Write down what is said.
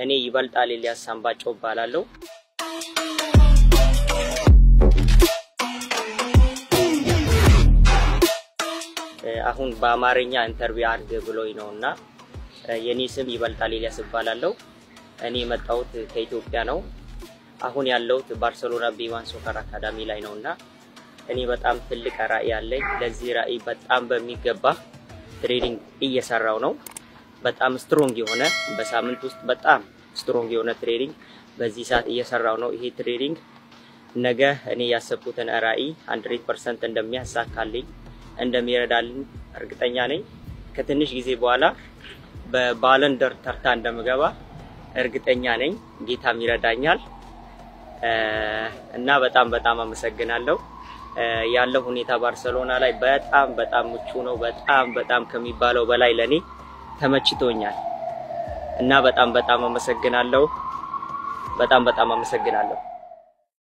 እኔ ይበልጣል ኤልያስ ሳምባቸው እባላለሁ። አሁን በአማርኛ ኢንተርቪው አድርግ ብሎኝ ነው እና የኔ ስም ይበልጣል ኤልያስ እባላለሁ። እኔ የመጣሁት ከኢትዮጵያ ነው። አሁን ያለሁት ባርሰሎና ቢዋን ሶከር አካዳሚ ላይ ነው እና እኔ በጣም ትልቅ ራዕይ አለኝ። ለዚህ ራዕይ በጣም በሚገባ ትሬኒንግ እየሰራው ነው። በጣም ስትሮንግ የሆነ በሳምንት ውስጥ በጣም ስትሮንግ የሆነ ትሬኒንግ በዚህ ሰዓት እየሰራው ነው። ይሄ ትሬኒንግ ነገ እኔ ያሰብኩትን ራዕይ 100% እንደሚያሳካልኝ እንደሚረዳልኝ እርግጠኛ ነኝ። ከትንሽ ጊዜ በኋላ በባለንደር ተርታ እንደምገባ እርግጠኛ ነኝ። ጌታም ይረዳኛል እና በጣም በጣም አመሰግናለሁ። ያለው ሁኔታ ባርሰሎና ላይ በጣም በጣም ምቹ ነው። በጣም በጣም ከሚባለው በላይ ለኔ ተመችቶኛል እና በጣም በጣም አመሰግናለሁ። በጣም በጣም አመሰግናለሁ።